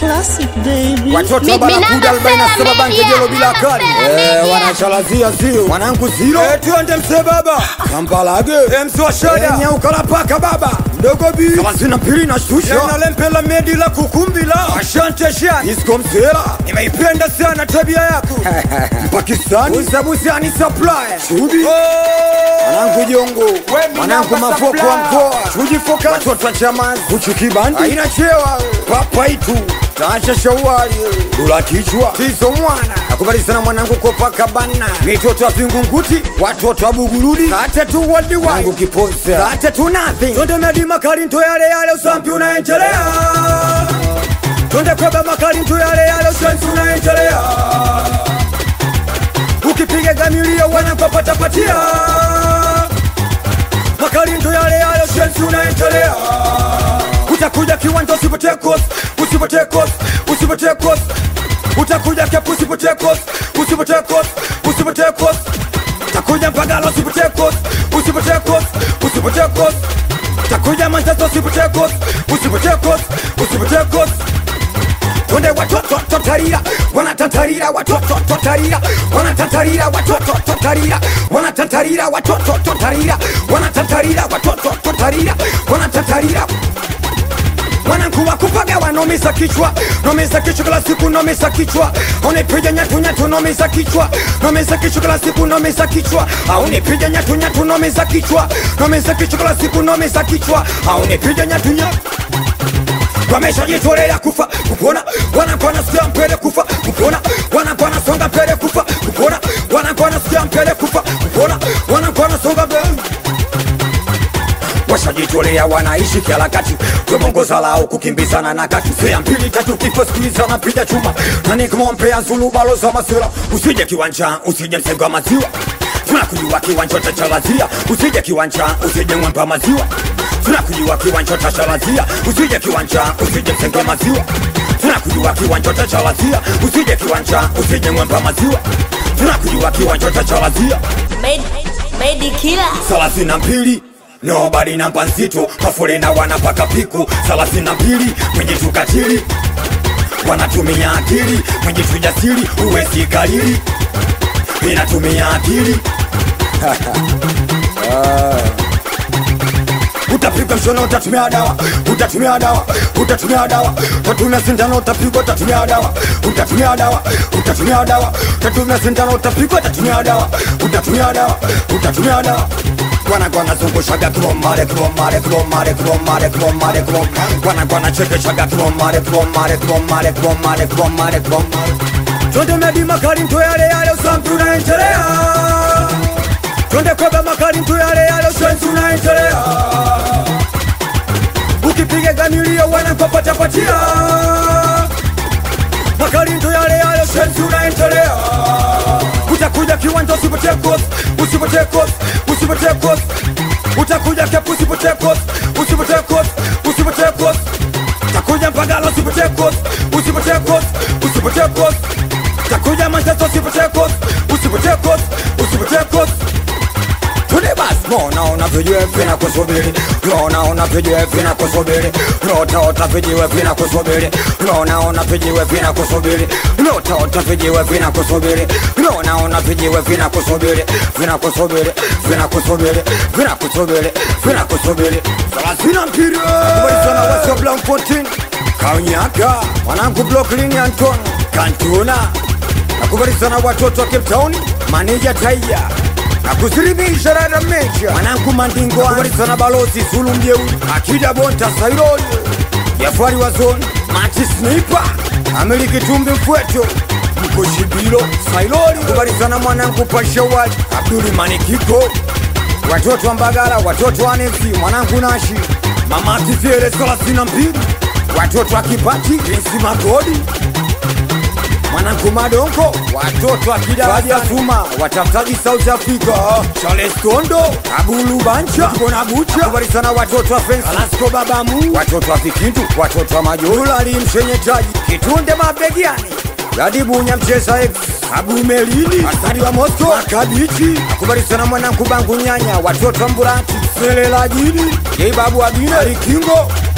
Classic baby. watoto Mi- wa barakuda minamba 47 sela banke media, jelo bila minamba kali sela Eh, media. wanachalazia zio mwanangu ziro Eh, tuende mse baba kampalage msoshada nyaukalapaka baba mdogo bi thelathini mbili na shusha nalempela medi la kukumbila ashante shan isko msela nimeipenda sana tabia yako pakistani usabusani supply shudi mwanangu jongo mwanangu mafoko wa mkoa shudi foka watoto wa chamazi kuchukibandi aina chewa papa itu taasha shawali dula kichwa tizo mwana nakubali sana mwanangu kopaka bana mitoto wa vingunguti watoto wa bugurudi kate tu wadiwangu kiposa kate tu nothing tonde medi makali nto yale yale usampi unaendelea tonde kweba makali nto yale yale usampi unaendelea ukipiga gamilia wanakopatapatia makali nto yale yale usampi unaendelea utakuja kiwanja usipotee kosi usipotee kosi usipotee kosi utakuja kepu usipotee kosi usipotee kosi usipotee kosi utakuja mpagala usipotee kosi usipotee kosi usipotee kosi utakuja manchester usipotee kosi usipotee kosi usipotee kosi Tunde watoto totarira wanatatarira watoto totarira wanatatarira watoto totarira wanatatarira watoto totarira wanatatarira watoto totarira wanatatarira mwanangu wa kupaga wanomeza kichwa nomeza kichwa kila siku nomeza kichwa unipiga nyatu nyatu nomeza kichwa nomeza kichwa kila siku nomeza kichwa aunipiga nyatu nyatu nomeza kichwa nomeza kichwa kila siku nomeza kichwa aunipiga nyatu nyatu wameshajitolea kufa kupona wanakwana sikia mpele kufa kupona wanakwana songa mbele kufa kupona wanakwana sikia mpele kufa kupona wanakwana songa mbele washajitolea wanaishi kiharakati tumongoza lao kukimbizana na kati sea mbili tatu kifo skuiza napiga chuma nanikumompea zulu baloza masira usije kiwanja usije msego wa maziwa tunakujua kiwanja utachalazia usije kiwanja usije mwempa maziwa tunakujua kiwanja utachalazia usije kiwanja usije msego wa maziwa tunakujua kiwanja utachalazia usije kiwanja usije mwempa maziwa tunakujua kiwanja utachalazia Made, made killer. thelathini na mbili nobody namba nzito mafolena wanapaka piku thelathini na mbili mwenye tukatili wanatumia akili mwenye tujasiri uwezi kalili inatumia akili utapigwa mshono utatumia dawa utatumia dawa utatumia dawa utatumia sindano utapigwa utatumia dawa utatumia dawa utatumia dawa utatumia sindano utapigwa utatumia dawa utatumia dawa utatumia dawa wanagwana zungushaga kromare kromare kromare kromare kromare krom wanagwana chekeshaga kromare kromare kromare kromare kromare kromare Twende medi makali mtu yale yale usampi unaendelea Twende kweba makali mtu yale yale usampi unaendelea Ukipiga gamilio wanakopatapatia Makali mtu yale yale usampi unaendelea Utakuja kiwanja usipotee kosi usipotee kosi usipotee kosi Utakuja kepu usipotee kosi usipotee kosi usipotee kosi Utakuja mpagala usipotee kosi usipotee kosi usipotee kosi Utakuja Manchester usipotee kosi usipotee kosi usipotee kosi Tune basi Mona unavyojua vina kusubiri Mona unavyojua vina kusubiri Nota utavijiwe vina kusubiri Mona unavijiwe vina kusubiri Nota utavijiwe vina kusubiri Mona unavijiwe vina kusubiri Vina kusubiri Vina kusubiri Vina kusubiri Vina kusubiri Thelathini na mbili Kubali sana wasio Blanfotin Kaunyaka Wanangu Brooklyn Anton Kantuna Nakubali sana watoto wa Cape Town Maneja Taiya nakusilimisha rada mecha mwanangu mandingo nakubali sana balozi Zulu Mjeuri Akida Bonta Sairoli Jafari wa zone Mati Sniper Ameriki Tumbi Mfweto Mkoshibilo Sailoli nakubali sana mwanangu Pashawali Abduli Manikiko watoto wa Mbagala watoto wa Nefi mwanangu Nashi Mama Tifiere thelathini na mbili watoto wa Kipati Vinsi Magodi mwanangu Madongo, watoto akidaraja Suma, watafutaji South Africa, Charles Kondo, Abulu Bancha, Bona Bucha, habari sana watoto wa Fensi, Alasko Babamu, watoto wa Kikindu, watoto wa Majoro, Ali Mshenyetaji, Kitunde Mabegiani, Gadibunya Mcheza X, Abu Melini, Asadi wa Moscow, Makabichi, akubali sana mwanangu Bangu Nyanya, watoto wa Mburati, Selela Jini, Jei Babu Abine, Ali Kingo,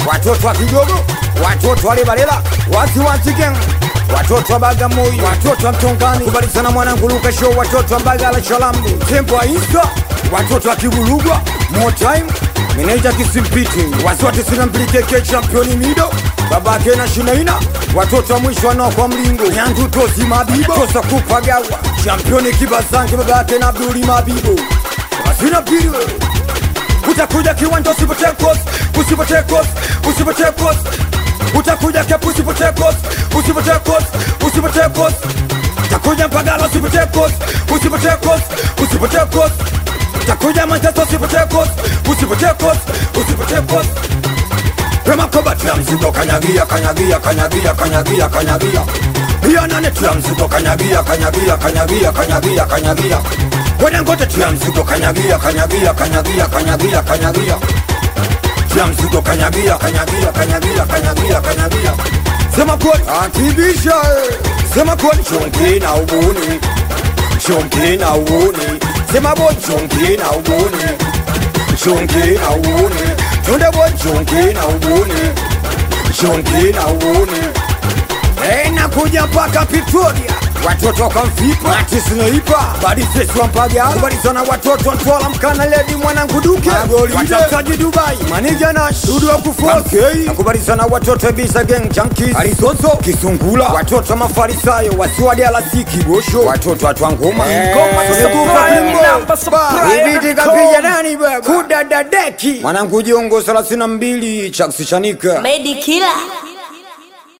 watoto wa Kigogo, watoto wa Lebalela, wasi wa Chigen, watoto wa Bagamoyo, watoto wa Mtongani, kubalizana mwanangu Luka Show, watoto wa Mbagala Shalambi, tembo wa Isa, watoto wa Kibulugwa, more time meneja kisimpiti wasi wa tisini na mbili keke championi mido babake na shinaina watoto wa mwisho wanaokwa mlingo nyandu tosi mabibo tosa kupagawa championi kibazange babake na abduli mabibo wasina pili wewe utakuja kiwanja usipotee kosi usipotee kosi usipotee kosi utakuja kepu usipotee kosi usipotee kosi usipotee kosi utakuja mpagala usipotee kosi usipotee kosi usipotee kosi utakuja manchester usipotee kosi usipotee kosi usipotee kosi Pema koba tia mzigo kanyagia kanyagia kanyagia kanyagia kanyagia Pia nane tia mzigo kanyagia kanyagia kanyagia kanyagia kanyagia Kwenye ngote tia mzigo kanyagia kanyagia kanyagia kanyagia kanyagia Tia mzigo kanyagia kanyagia kanyagia kanyagia kanyagia Sema kweli akibisha eh. Sema kweli chonki na ubuni Chonki na ubuni Sema boy chonki na ubuni Chonki na ubuni Tunde boy chonki na ubuni Chonki na ubuni Hey, nakuja mpaka Pretoria watoto wakamfipa atisneipa badisesi wampaga kubalizana watoto ntwala mkana ledi mwanangu duke watamtaji dubai manija na dudu wa kufoskei nakubalizana watoto ebisa geng jankis alisoso kisungula watoto wa mafarisayo wasiwadi alasiki gosho watoto watwangoma ibitikapiga nani baba kudadadeki mwanangu jongo 32 chakusishanika Made killer.